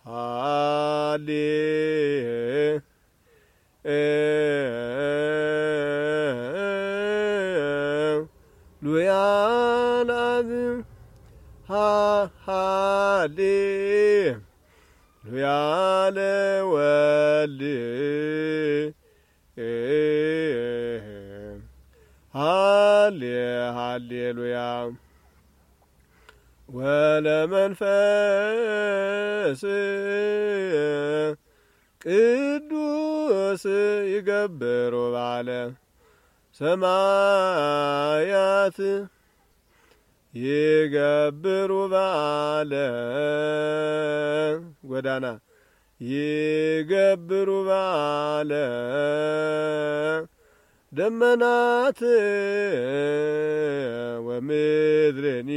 ሃሌ ሉያ ለአብ ሃሌ ሉያ ለወልድ ሃሌ ሃሌሉያ ወለመንፈስ ቅዱስ ይገብሩ ባለ ሰማያት ይገብሩ ባለ ጎዳና ይገብሩ ባለ ደመናት ወምድርኒ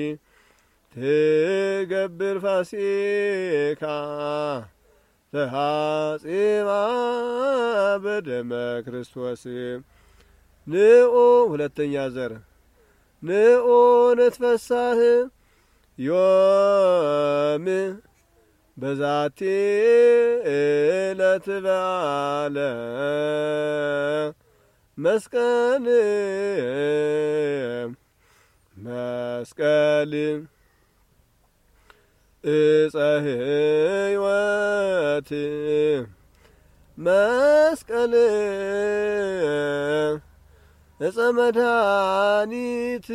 ትገብር ፋሲካ ተሐጺባ በደመ ክርስቶስ ንኦ ሁለተኛ ዘር ንኦ ንትፈሳህ ዮም በዛቲ እለት በዓለ መስቀል መስቀል እፀ ሕይወት መስቀል እፀ መድኃኒት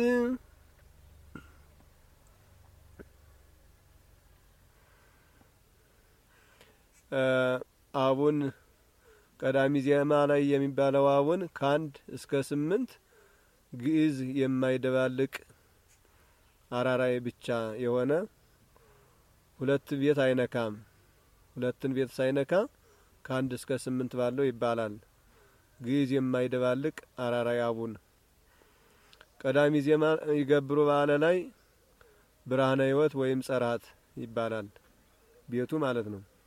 አቡን ቀዳሚ ዜማ ላይ የሚባለው አቡን ከአንድ እስከ ስምንት ግዕዝ የማይደባልቅ አራራይ ብቻ የሆነ ሁለት ቤት አይነካም። ሁለትን ቤት ሳይነካ ከአንድ እስከ ስምንት ባለው ይባላል። ግዕዝ የማይደባልቅ አራራይ አቡን ቀዳሚ ዜማ ይገብሩ ባለ ላይ ብርሃነ ሕይወት ወይም ጸራት ይባላል ቤቱ ማለት ነው።